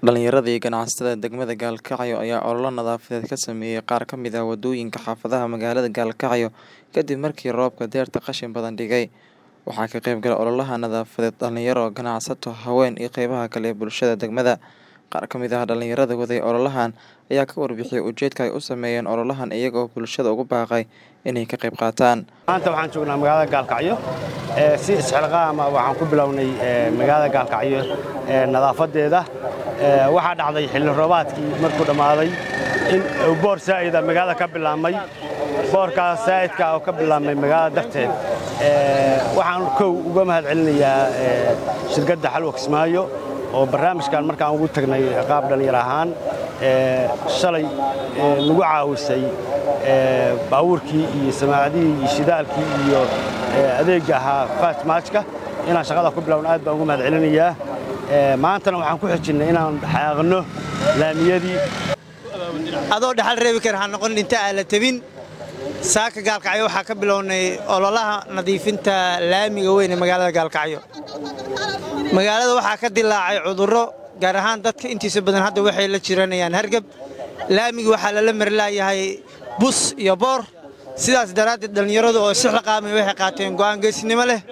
Dhalinyarada iyo ganacsatada degmada Gaalkacyo ayaa olole nadaafadeed ka sameeyay qaar ka mid ah wadooyinka xaafadaha magaalada Gaalkacyo kadib markii roobka dayrta qashin badan dhigay. Waxaa ka qayb galay ololaha nadaafadeed dhalinyaro, ganacsato, haween iyo qaybaha kale ee bulshada degmada. Qaar ka mid ah dhalinyarada waday ololahan ayaa ka warbixiyay ujeedka ay u sameeyeen ololahan iyaga oo bulshada ugu baaqay inay ka qayb qaataan. maanta waxaan joognaa magaalada gaalkacyo ee si isxilqaama waxaan ku bilownay ee, magaalada gaalkacyo ee, nadaafadeeda Ee, waxaa dhacday xilli roobaadkii markuu dhammaaday in uu boor saa'ida magaalada ka bilaabmay boorkaas saa'idka oo ka bilaabmay magaalada darteed Ee, waxaan kow uga mahad celinayaa ee, shirkadda xalwa kismaayo oo barnaamijkan markaan ugu tagnay qaab dhallinyar ahaan ee, shalay ee, nagu caawisay ee, baabuurkii iyo samaacadihii iyo shidaalkii iyo ee, adeegga ahaa fatmaajka inaan shaqada ku bilowno aad baan ugu mahad celinayaa Ee, maantana waxaan ku xijinnay inaan xaaqno laamiyadii adoo dhaxal reebi kara ha noqon dhinta aan la tabin saaka gaalkacyo waxaa ka bilownay ololaha nadiifinta laamiga weyn ee magaalada gaalkacyo magaalada waxaa ka dilaacay cudurro gaar ahaan dadka intiisa badan hadda waxay la jiranayaan hargab laamigi waxaa lala marlaayahay bus iyo boor sidaas daraaddeed dhallinyaradu oo sixla qaamay waxay qaateen go'aan geesinimo leh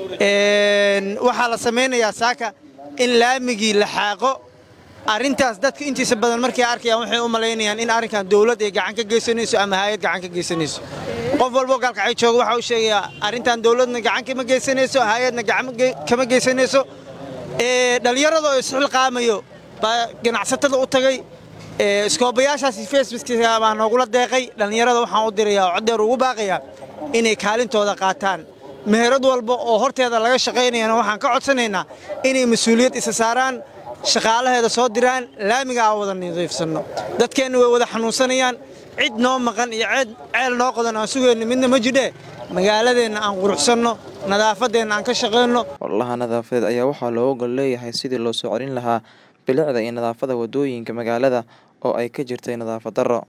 Een, waxaa la samaynayaa saaka in laamigii la xaaqo arrintaas dadka intiisa badan markay arkayaan waxay u malaynayaan in arrinkan dowlad ay gacan ka geysanayso ama hay'ad gacan ka geysanayso qof walboo gaalkacyo jooga waxa uu sheegayaa arrintan dowladna gacan kama geysanayso hay'adna gacan ge- kama geysanayso Ee, dhallinyarada oo isxilqaamayo baa ganacsatada u tagay Ee, iskoobayaashaasi facebookiisa baa noogula deeqay dhallinyarada waxaan u dirayaa oo coddeer ugu baaqayaa inay kaalintooda qaataan meherad walba oo horteeda laga shaqaynayana waxaan ka codsanaynaa inay mas-uuliyad isa saaraan shaqaalaheeda soo diraan laamiga aan wada nadiifsanno dadkeenna way wada xanuunsanayaan cid noo maqan iyo ceed ceel noo qodan aan sugayno midna ma jidhee magaaladeenna aan quruxsanno nadaafadeenna aan ka shaqayno Ololaha nadaafadeed ayaa waxaa looga gol leeyahay sidii loo soo celin lahaa bilicda iyo nadaafadda wadooyinka magaalada oo ay ka jirtay nadaafad darro.